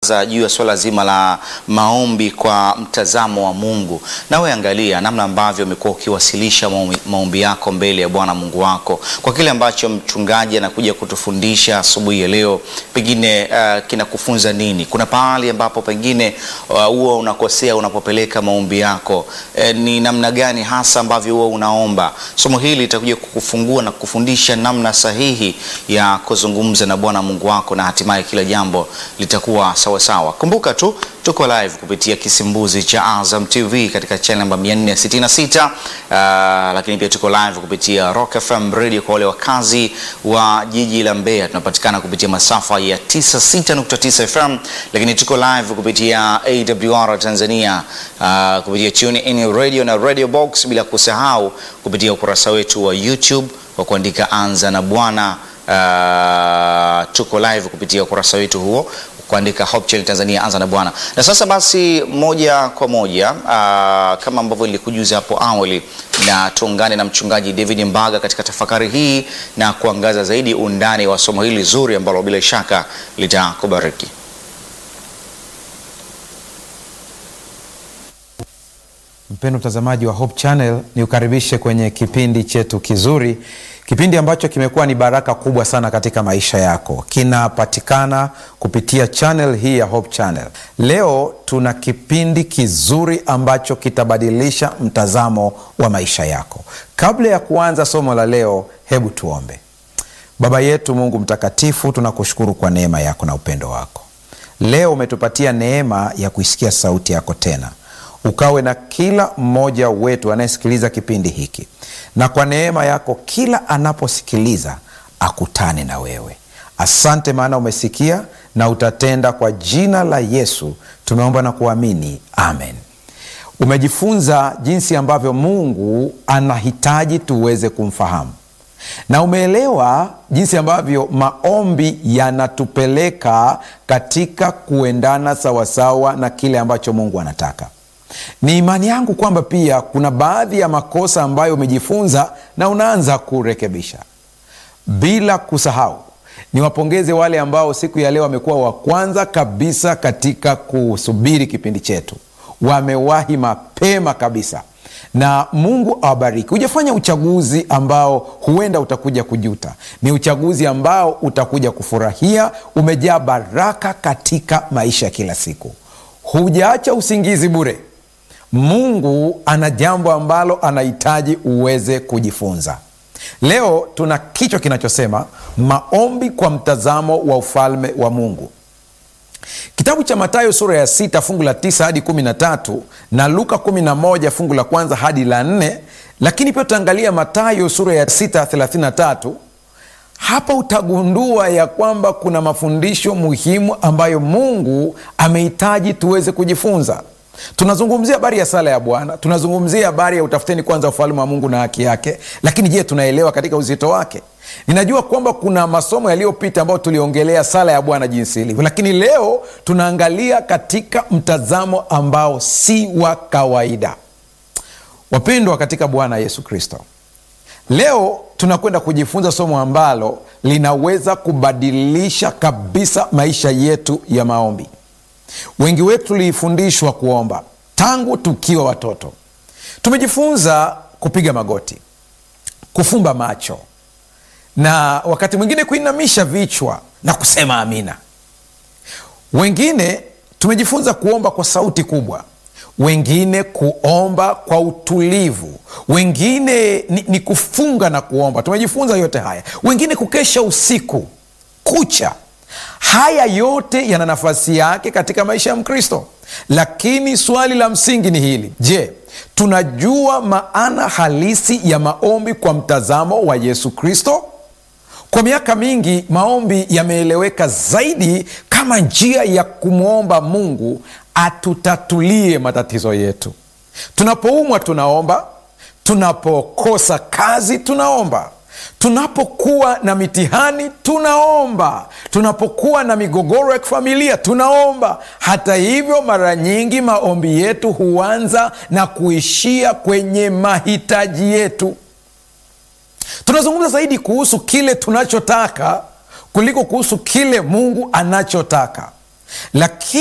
kuwaza juu ya swala zima la maombi kwa mtazamo wa Mungu. Nawe angalia namna ambavyo umekuwa ukiwasilisha maombi, maombi yako mbele ya Bwana Mungu wako kwa kile ambacho mchungaji anakuja kutufundisha asubuhi ya leo, pengine uh, kinakufunza nini? Kuna pahali ambapo pengine huwa uh, unakosea unapopeleka maombi yako e, ni namna gani hasa ambavyo huwa unaomba. Somo hili litakuja kukufungua na kukufundisha namna sahihi ya kuzungumza na Bwana Mungu wako na hatimaye kila jambo litakuwa sawa sawa. Kumbuka tu tuko live kupitia kisimbuzi cha Azam TV katika channel namba 466, uh, lakini pia tuko live kupitia Rock FM Radio kwa wale wakazi wa jiji la Mbeya. Tunapatikana kupitia masafa ya 96.9 FM, lakini tuko live kupitia AWR Tanzania, uh, kupitia Tune In Radio na Radio Box, bila kusahau kupitia ukurasa wetu wa YouTube kwa kuandika Anza na Bwana. Uh, tuko live kupitia ukurasa wetu huo kuandika Hope Channel Tanzania Anza na Bwana. Na sasa basi, moja kwa moja uh, kama ambavyo nilikujuza hapo awali, na tuungane na mchungaji David Mbaga katika tafakari hii na kuangaza zaidi undani wa somo hili zuri ambalo bila shaka litakubariki. Mpendo mtazamaji wa Hope Channel, ni ukaribishe kwenye kipindi chetu kizuri, kipindi ambacho kimekuwa ni baraka kubwa sana katika maisha yako. Kinapatikana kupitia channel hii ya Hope Channel. Leo tuna kipindi kizuri ambacho kitabadilisha mtazamo wa maisha yako. Kabla ya kuanza somo la leo, hebu tuombe. Baba yetu Mungu mtakatifu, tunakushukuru kwa neema yako na upendo wako. Leo umetupatia neema ya kuisikia sauti yako tena ukawe na kila mmoja wetu anayesikiliza kipindi hiki, na kwa neema yako kila anaposikiliza akutane na wewe. Asante maana umesikia na utatenda. Kwa jina la Yesu tumeomba na kuamini, amen. Umejifunza jinsi ambavyo Mungu anahitaji tuweze kumfahamu na umeelewa jinsi ambavyo maombi yanatupeleka katika kuendana sawasawa na kile ambacho Mungu anataka. Ni imani yangu kwamba pia kuna baadhi ya makosa ambayo umejifunza na unaanza kurekebisha. Bila kusahau, niwapongeze wale ambao siku ya leo wamekuwa wa kwanza kabisa katika kusubiri kipindi chetu, wamewahi mapema kabisa, na Mungu awabariki. Hujafanya uchaguzi ambao huenda utakuja kujuta, ni uchaguzi ambao utakuja kufurahia. Umejaa baraka katika maisha ya kila siku, hujaacha usingizi bure. Mungu ana jambo ambalo anahitaji uweze kujifunza. Leo tuna kichwa kinachosema maombi kwa mtazamo wa ufalme wa Mungu. Kitabu cha Mathayo sura ya sita fungu la tisa hadi kumi na tatu na Luka kumi na moja fungu la kwanza hadi la nne lakini pia tutaangalia Mathayo sura ya sita thelathini na tatu Hapa utagundua ya kwamba kuna mafundisho muhimu ambayo Mungu amehitaji tuweze kujifunza. Tunazungumzia habari ya sala ya Bwana, tunazungumzia habari ya utafuteni kwanza ufalme wa Mungu na haki yake, lakini je, tunaelewa katika uzito wake? Ninajua kwamba kuna masomo yaliyopita ambayo tuliongelea sala ya Bwana jinsi ilivyo, lakini leo tunaangalia katika mtazamo ambao si wa kawaida. Wapendwa katika Bwana Yesu Kristo, leo tunakwenda kujifunza somo ambalo linaweza kubadilisha kabisa maisha yetu ya maombi. Wengi wetu tulifundishwa kuomba tangu tukiwa watoto. Tumejifunza kupiga magoti, kufumba macho na wakati mwingine kuinamisha vichwa na kusema amina. Wengine tumejifunza kuomba kwa sauti kubwa, wengine kuomba kwa utulivu, wengine ni, ni kufunga na kuomba. Tumejifunza yote haya, wengine kukesha usiku kucha. Haya yote yana nafasi yake katika maisha ya Mkristo, lakini swali la msingi ni hili: je, tunajua maana halisi ya maombi kwa mtazamo wa Yesu Kristo? Kwa miaka mingi maombi yameeleweka zaidi kama njia ya kumwomba Mungu atutatulie matatizo yetu. Tunapoumwa tunaomba, tunapokosa kazi tunaomba, tunapokuwa na mitihani tunaomba, tunapokuwa na migogoro ya kifamilia tunaomba. Hata hivyo, mara nyingi maombi yetu huanza na kuishia kwenye mahitaji yetu. Tunazungumza zaidi kuhusu kile tunachotaka kuliko kuhusu kile Mungu anachotaka, lakini